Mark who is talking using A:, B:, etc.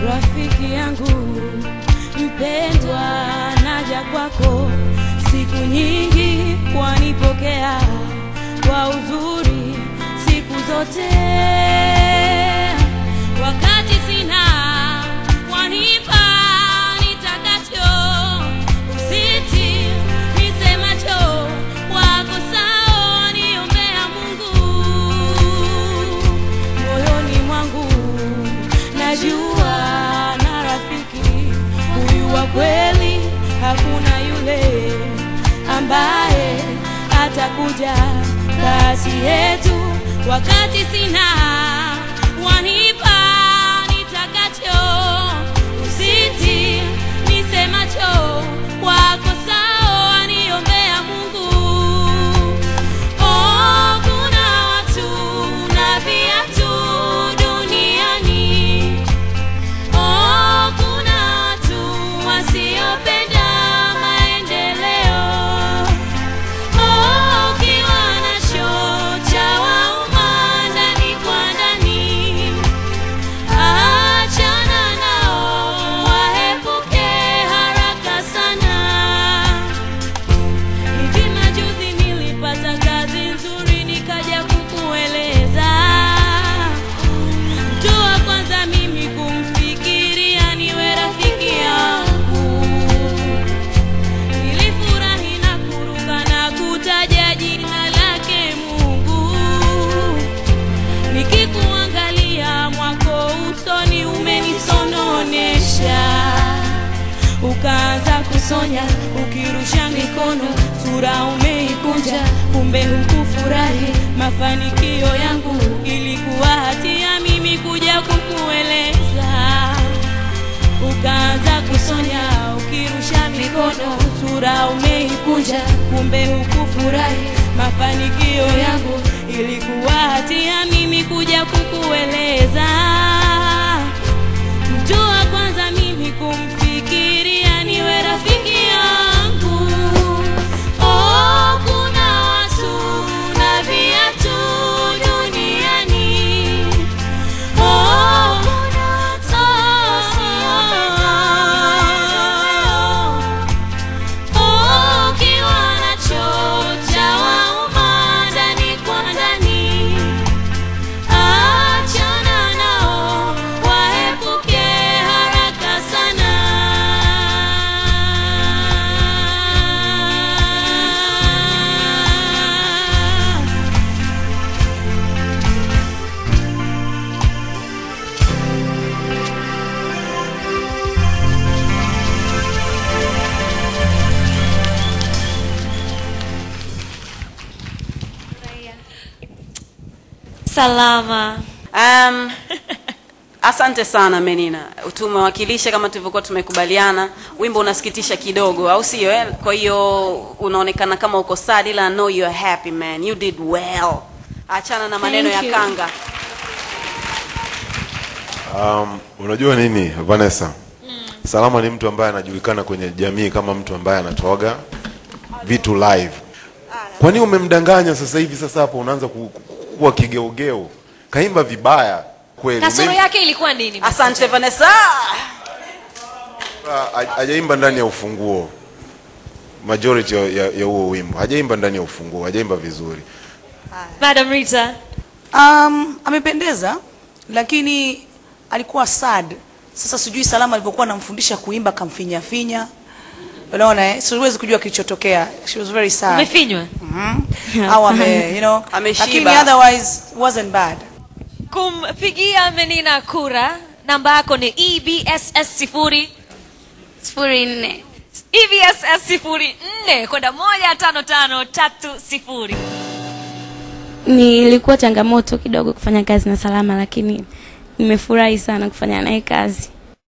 A: rafiki yangu mpendwa, naja kwako siku nyingi, wanipokea kwa uzuri siku zote, wakati sina wanipa nitakacho, usiti nisemacho, wako sawa, waniombea Mungu moyoni mwangu najua na rafiki huyu wa kweli, hakuna yule ambaye atakuja kasi yetu wakati sina wanipa nitakacho, usiti nisemacho, wako sawa, waniombea Mungu. Oh, kuna watu na viatu duniani. Oh, kuna watu wasiopenda maendeleo. Oh, ukiwa nacho cha wauma ndani kwa ndani, achana nao, waepuke haraka sana. Hivi majuzi nilipata kazi nzuri, nikaja kukueleza. Mtu wa kwanza mimi kumfikiria niwe rafiki yangu. Nilifurahi na kuruka na kutaja jina lake Mungu. Nikikuangalia mwako usoni umenisononesha ukaanza kusonya ukirusha mikono, sura umeikunja, kumbe hukufurahi mafanikio yangu. Ilikuwa hatia mimi kuja kukueleza. Ukaanza kusonya ukirusha mikono, sura umeikunja, kumbe hukufurahi mafanikio yangu. Ilikuwa hatia mimi kuja kukueleza mtu wa kwanza mimi kumfikiria niwe rafiki yangu. Oh, kuna watu na viatu duniani. Oh, oh, ukiwa nacho cha wauma ndani kwa ndani Achana nao, waepuke haraka sana.
B: Salama.
C: Um, asante sana Menina, tumewakilisha kama tulivyokuwa tumekubaliana. Wimbo unasikitisha kidogo, au sio? Eh? Kwa hiyo unaonekana kama uko sad, ila I know you are happy man, you did well. Achana na maneno
A: Thank
C: ya
A: you.
C: kanga.
D: Um, unajua nini Vanessa? Salama ni mtu ambaye anajulikana kwenye jamii kama mtu ambaye anatoaga vitu live. Kwa nini umemdanganya sasa hivi? Sasa hapo unaanza ku- ku- kuwa kigeugeu, kaimba vibaya kweli.
B: Kasoro
D: Maybe-
B: yake ilikuwa nini?
C: Asante Vanessa.
D: ha- hajaimba ndani ya ufunguo majority ya ya- ya huo wimbo hajaimba ndani ya ufunguo, hajaimba vizuri.
B: Madam Rita.
E: Um, amependeza lakini alikuwa sad. Sasa sijui Salama alivyokuwa anamfundisha kuimba kamfinya finya. Unaona eh? Siwezi kujua kilichotokea. She was very sad.
B: Umefinywa?
E: Au ame, you know.
C: Ameshiba.
E: Lakini otherwise wasn't bad.
B: Kumpigia Menina kura, namba yako ni EBSS sifuri
F: sifuri nne
B: EBSS sifuri nne kwenda moja tano tano tatu sifuri.
A: Nilikuwa changamoto kidogo kufanya kazi na Salama, lakini nimefurahi sana kufanya naye kazi.